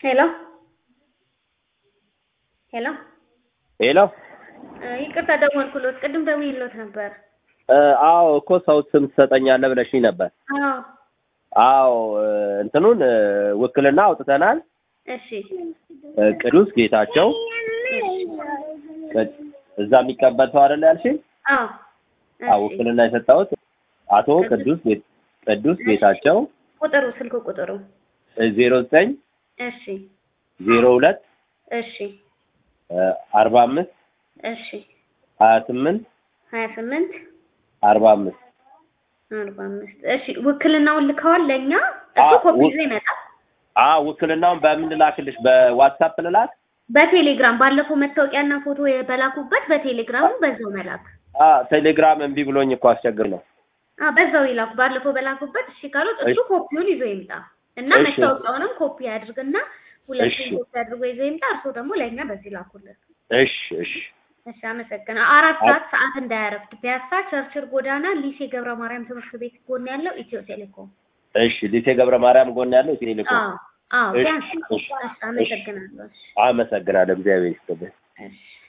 ሄሎ ሄሎ ሄሎ ይቅርታ ደወልኩሎት። ቅድም ደውዬሎት ነበር። አዎ እኮ ሰው ስም ትሰጠኛለህ ብለሽኝ ነበር። አዎ አዎ እንትኑን ውክልና አውጥተናል። እሺ ቅዱስ ጌታቸው እዛ የሚቀበል ሰው አይደለ ያልሽኝ? አዎ አዎ ውክልና የሰጠሁት አቶ ቅዱስ ጌ- ቅዱስ ጌታቸው ቁጥሩ ስልክ ቁጥሩ ዜሮ ዘጠኝ እሺ ዜሮ ሁለት እሺ አርባ አምስት እሺ ሀያ ስምንት ሀያ ስምንት አርባ አምስት አርባ አምስት እሺ ውክልናውን ልከዋል ለእኛ እሱ አዎ፣ ኮፒ ው- ይዞ ይመጣል አዎ ውክልናውን በምን ልላክልሽ? በዋትሳፕ ልላክ? በቴሌግራም ባለፈው መታወቂያና ፎቶ በላኩበት በቴሌግራሙ በዛው መላክ አ ቴሌግራም እምቢ ብሎኝ እኮ አስቸግር ነው። አ በዛው ይላኩ ባለፈው በላኩበት እሺ ካሉት እሱ ኮፒውን ይዞ ይምጣ እና እሺ። መታወቂያውንም ኮፒ ያድርግና ሁለቱም እሺ። ኮፒ አድርጎ ይዞ ይምጣ እርሶ ደግሞ ለእኛ በዚህ ላኩልን እሺ እሺ እሺ አመሰግናለሁ አራት ሰዓት ሰዓት እንዳያረፍድ ፒያሳ ቸርችል ጎዳና ሊሴ ገብረ ማርያም ትምህርት ቤት ጎን ያለው ኢትዮ ቴሌኮም እሺ ሊሴ ገብረ ማርያም ጎን ያለው ቴሌኮም። አዎ አዎ እሺ፣ ቢያንስ እሺ፣ እሺ አመሰግናለሁ እሺ አመሰግናለሁ። እግዚአብሔር ይስጥልኝ። እሺ